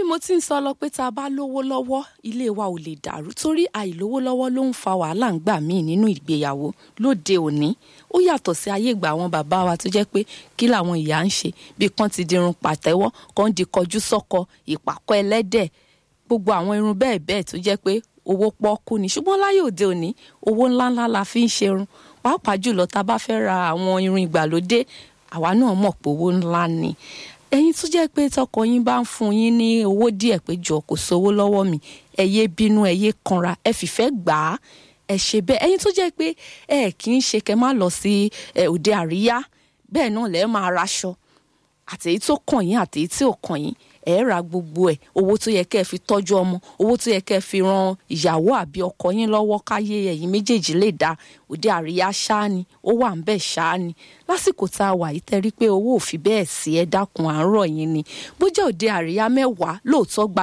mo ti ń sọ lọ pé tá a bá lówó lọ́wọ́ ilé wa ò lè dàrú torí àìlówó lọ́wọ́ ló ń fa wàhálà ń gbà míì nínú ìgbéyàwó lóde òní ó yàtọ̀ sí ayé ìgbà àwọn bàbá wa tó jẹ́ pé kí làwọn ìyá ń ṣe bí kan ti dirun pàtẹ́wọ́ kan di kọjú sọ́kọ ìpàkọ́ ẹlẹ́dẹ̀ gbogbo àwọn irun bẹ́ẹ̀ bẹ́ẹ̀ tó jẹ́ pé owó pọ́ọ́kú ni ṣùgbọ́n láyé òde òní owó ńláńlá la fi ń ṣerun pàápàá jùlọ tá a bá fẹ́ ra àwọn irun ìgbàlódé àwa náà mọ̀ pé owó ńlá ni ẹ̀yin tó jẹ́ pé tọkọ yín bá ń fún yín ní owó díẹ̀ pé jọ kò sówó lọ́wọ́ mi ẹ yé bínú ẹ yé kanra ẹ fìfẹ́ gbà á ẹ ṣe bẹ́ẹ̀ ẹ̀yin tó jẹ́ pé ẹ kì í ṣe kẹ́ má lọ sí òde àríyá bẹ́ẹ̀ náà lẹ́ẹ̀ máa raṣọ àtèyí tó kàn yín àtèyí tí ò kàn yín ẹ ra gbogbo ẹ owó tó yẹ kẹ́ ẹ fi tọ́jú ọmọ owó tó yẹ kẹ́ ẹ fi ran ìyàwó àbí ọkọ yín lọ́wọ́ káyé ẹ̀yin méjèèjì lè dá òde àríyá ṣáá ni ó wà ń bẹ̀ ṣáá ni lásìkò tá a wà yìí tẹ́rí pé owó ò fi bẹ́ẹ̀ sí ẹ dákun àárọ̀ yín ni bó jẹ́ òde àríyá mẹ́wàá lóòótọ́ gba